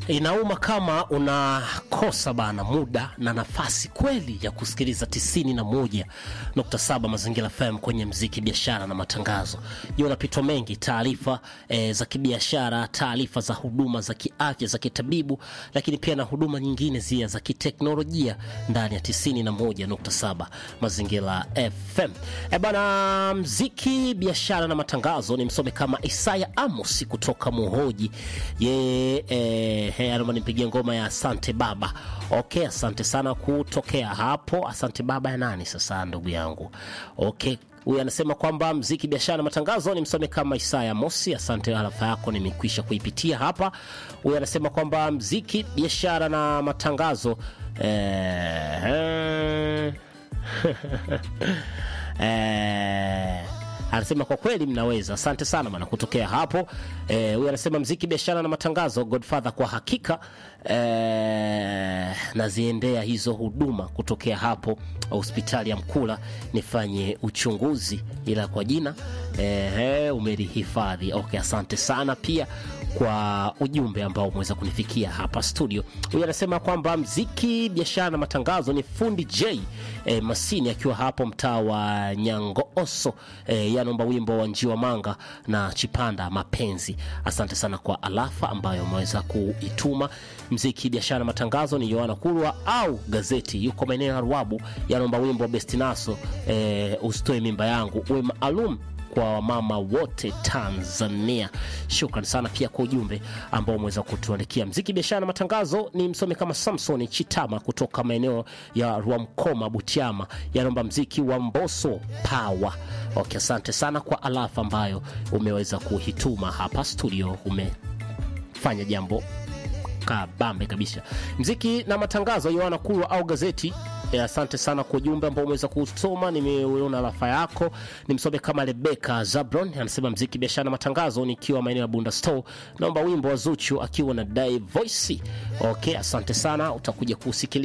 Inauma kama unakosa bana muda na nafasi kweli ya kusikiliza 91.7 Mazingira FM kwenye mziki, biashara na matangazo. Jua unapitwa mengi, taarifa e, za kibiashara, taarifa za huduma za kiafya, za kitabibu, lakini pia na huduma nyingine zia za kiteknolojia ndani ya 91.7 Mazingira FM. E bana, mziki, biashara na matangazo ni msome kama Isaya Amos kutoka Muhoji ye e, Hey, anaomba nipigie ngoma ya asante baba. Okay, asante sana kutokea hapo. Asante baba ya nani sasa, ndugu yangu? Okay, huyu anasema kwamba mziki, biashara na matangazo ni msome kama Isaya Mosi. Asante, harafa yako nimekwisha kuipitia hapa. Huyu anasema kwamba mziki, biashara na matangazo eh, eh, anasema kwa kweli mnaweza. Asante sana bana kutokea hapo. Eh, huyu anasema mziki, biashara na matangazo, Godfather kwa hakika eh, naziendea hizo huduma kutokea hapo hospitali ya Mkula nifanye uchunguzi, ila kwa jina eh, umelihifadhi. Okay, asante sana pia kwa ujumbe ambao umeweza kunifikia hapa studio. Huyu anasema kwamba mziki, biashara na matangazo ni fundi J e, Masini akiwa hapo mtaa wa Nyangooso e, yanaomba wimbo wa Njiwa Manga na Chipanda Mapenzi. Asante sana kwa alafa ambayo umeweza kuituma. Mziki, biashara na matangazo ni Yohana Kulwa au gazeti, yuko maeneo ya Ruabu, yanaomba wimbo wa Bestinaso e, usitoe mimba yangu uwe maalum kwa wamama wote Tanzania. Shukran sana pia kwa ujumbe ambao umeweza kutuandikia. Mziki, biashara na matangazo ni msome kama Samson Chitama kutoka maeneo ya Rwamkoma, Butiama, yanaomba mziki wa Mboso Power. Okay, asante sana kwa alafa ambayo umeweza kuhituma hapa studio, umefanya jambo kabambe kabisa. Mziki na matangazo, Yohana Kulwa au gazeti E, asante sana kwa ujumbe ambao umeweza kusoma. Nimeona rafa yako, nimsome kama Rebeka Zabron anasema mziki, biashara na matangazo, nikiwa maeneo ya Bunda Store, naomba wimbo wa Zuchu akiwa na Dai Voice. Okay, asante sana, utakuja kusikiliza